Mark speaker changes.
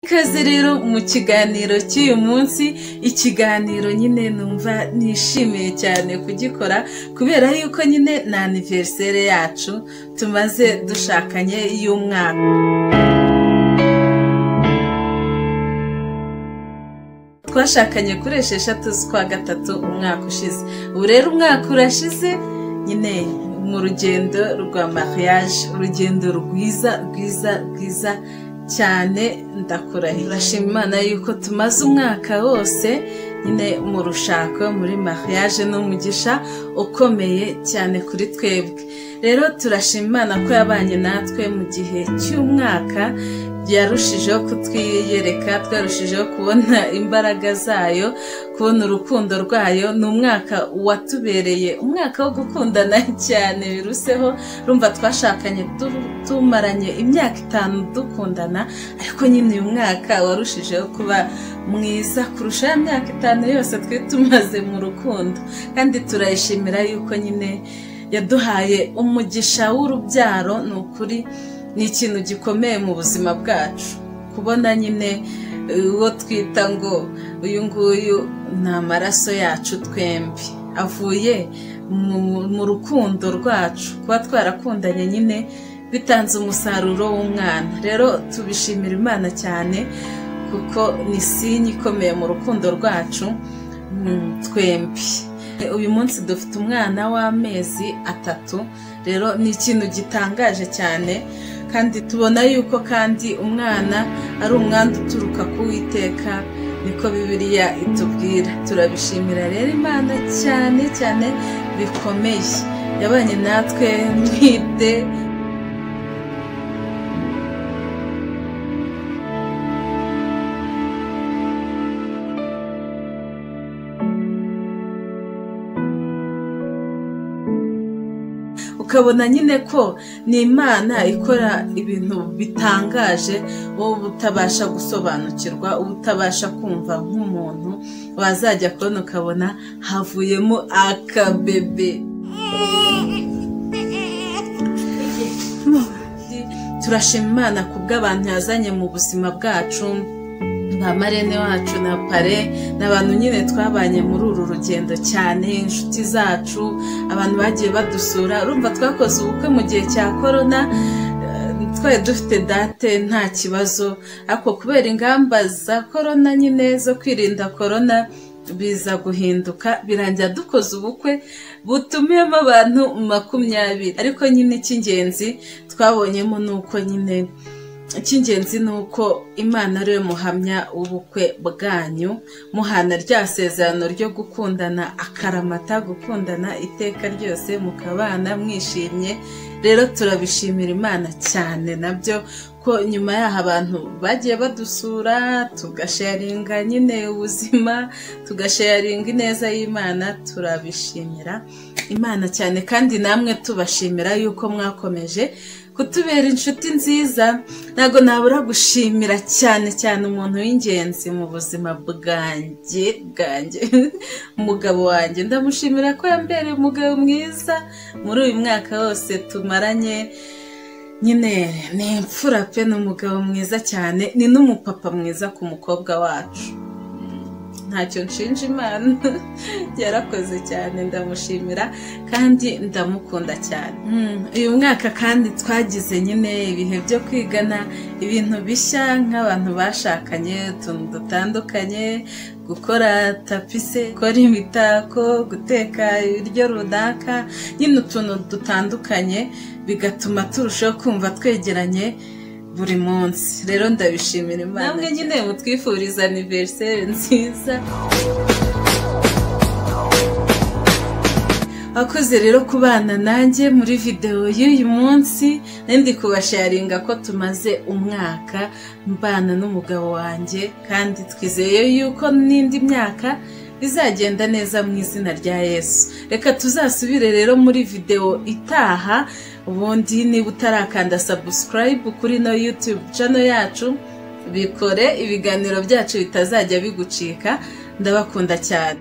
Speaker 1: Ikaze rero mu kiganiro cy'uyu munsi ikiganiro nyine numva nishimiye cyane kugikora kubera yuko nyine ni aniveriseri yacu tumaze dushakanye y'umwaka twashakanye kuri esheshatu z'ukwa gatatu umwaka ushize ubu rero umwaka urashize nyine mu rugendo rwa mariage urugendo rwiza rwiza rwiza cyane ndakurahiye urashima imana yuko tumaze umwaka wose nyine mu rushako muri mariage n'umugisha ukomeye cyane kuri twebwe rero turashima imana ko yabanye natwe mu gihe cy'umwaka byarushijeho kutwiyereka twarushijeho kubona imbaraga zayo kubona urukundo rwayo ni umwaka watubereye umwaka wo gukundana cyane biruseho rumva twashakanye tumaranye imyaka itanu dukundana ariko nyine uyu mwaka warushijeho kuba mwiza kurusha ya myaka itanu yose twari tumaze mu rukundo kandi turayishimira yuko nyine yaduhaye umugisha w'urubyaro ni ukuri ni ikintu gikomeye mu buzima bwacu kubona nyine uwo twita ngo uyu nguyu ni amaraso yacu twembi avuye mu rukundo rwacu kuba twarakundanye nyine bitanze umusaruro w'umwana rero tubishimira imana cyane kuko ni sinye ikomeye mu rukundo rwacu twembi uyu munsi dufite umwana w'amezi atatu rero ni ikintu gitangaje cyane kandi tubona yuko kandi umwana ari umwanda uturuka ku witeka niko bibiriya itubwira turabishimira rero imana cyane cyane bikomeye yabanye natwe mwite ukabona nyine ko ni imana ikora ibintu bitangaje wowe utabasha gusobanukirwa uba utabasha kumva nk'umuntu wazajya kubona ukabona havuyemo akabebe turashima imana kubw'abantu yazanye mu buzima bwacu ba marene wacu na pare ni abantu nyine twabanye muri uru rugendo cyane inshuti zacu abantu bagiye badusura urumva twakoze ubukwe mu gihe cya korona twari dufite date nta kibazo ariko kubera ingamba za korona nyine zo kwirinda korona biza guhinduka birangira dukoze ubukwe butumiyemo abantu makumyabiri ariko nyine icy'ingenzi twabonyemo ni uko nyine icy'ingenzi ni uko imana ariwe muhamya w'ubukwe bwanyu muhana rya sezerano ryo gukundana akaramata gukundana iteka ryose mukabana mwishimye rero turabishimira imana cyane nabyo ko nyuma y'aho abantu bagiye badusura tugasharinga nyine ubuzima tugasharinga ineza y'imana turabishimira imana cyane kandi namwe tubashimira yuko mwakomeje kutubera inshuti nziza ntabwo nabura gushimira cyane cyane umuntu w'ingenzi mu buzima bwanjye bwanjye umugabo wanjye ndamushimira ko yambereye umugabo mwiza muri uyu mwaka wose tumaranye nyine ni imfura pe ni umugabo mwiza cyane ni n'umupapa mwiza ku mukobwa wacu ntacyo nshinja imana yarakoze cyane ndamushimira kandi ndamukunda cyane uyu mwaka kandi twagize nyine ibihe byo kwigana ibintu bishya nk'abantu bashakanye utuntu dutandukanye gukora tapise gukora imitako guteka ibiryo runaka nyine utuntu dutandukanye bigatuma turushaho kumva twegeranye buri munsi rero ndabishimira imana namwe nyine mutwifuriza aniveriseri nziza abakoze rero kubana nanjye muri videwo y'uyu munsi ndi kubasharinga ko tumaze umwaka mbana n'umugabo wanjye kandi twizeye yuko n'indi myaka bizagenda neza mu izina rya yesu reka tuzasubire rero muri videwo itaha ubundi niba utarakanda sabusikarayibu kuri ino yutube cano yacu bikore ibiganiro byacu bitazajya bigucika ndabakunda cyane